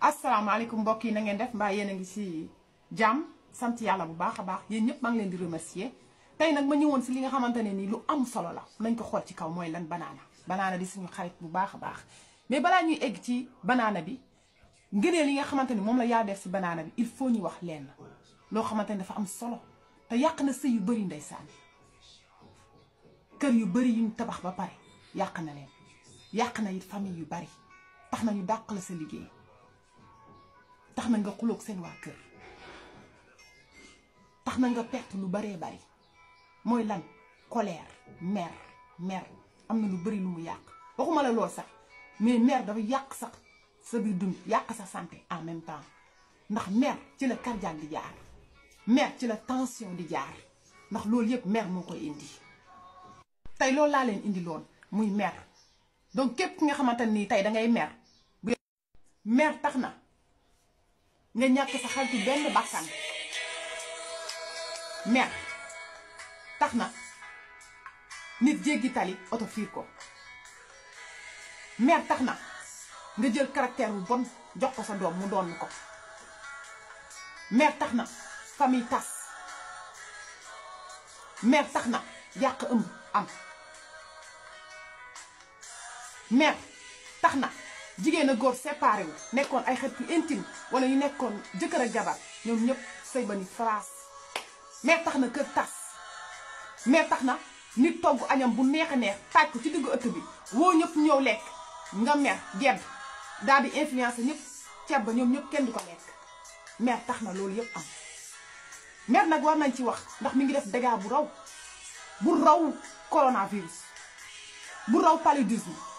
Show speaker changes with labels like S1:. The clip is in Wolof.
S1: asalaamaaleykum mbokk yi na ngeen def mbaa yéen a ngi si jàmm sant yàlla bu baax a baax yéen ñëpp maa ngi leen di remercier tey nag ma ñëwoon si li nga xamante ne nii lu am solo la nañ ko xool ci kaw mooy lan banaana banaana di suñu xarit bu baax a baax mais balaa ñuy egg ci banaana bi ngëneel li nga xamante ni moom la yaa def si banaana bi il faut ñu wax leen loo xamante ni dafa am solo te yàq na sëy yu bëri ndeysaan kër yu bëri yuñ tabax ba pare yàq na leen yàq na it famille yu bari tax na ñu dàq la sa liggéey tax na nga xuloog seen waa kër tax na nga perte lu baree bari mooy lan colère mer mer am na lu bari lu mu yàq waxuma la lool sax mais mer dafa yàq sax sa biir dund yàq sa santé en même temps ndax mer ci la cardiaque di jaar mer ci la tension di jaar ndax loolu yëpp mer moo koy indi tey loolu laa leen indi loon muy mer donc képp ki nga xamante nii tey dangay mer bu mer tax na nga ñàkk sa xaritu benn bakkan mer tax na nit jéggi tali oto fiir ko mer tax na nga jël caractère bu bon jox ko sa doom mu doon ko mer tax na famille tas mer tax na yàq ëmb am mer tax na jigéen a góor séparé wu nekkoon ay xarit yu intime wala ñu nekkoon jëkkër ak jabar ñoom ñëpp sëy ba ni France mer tax na kër tas mer tax na nit togg añam bu neex a neex taaj ko ci diggu ëtt bi woo ñëpp ñëw lekk nga mer gedd daal di influencer ñëpp ceeb ba ñoom ñëpp kenn du ko lekk mer tax na loolu yëpp am mer nag war nañ ci wax ndax mi ngi def dégâts bu raw bu raw coronavirus bu raw paludisme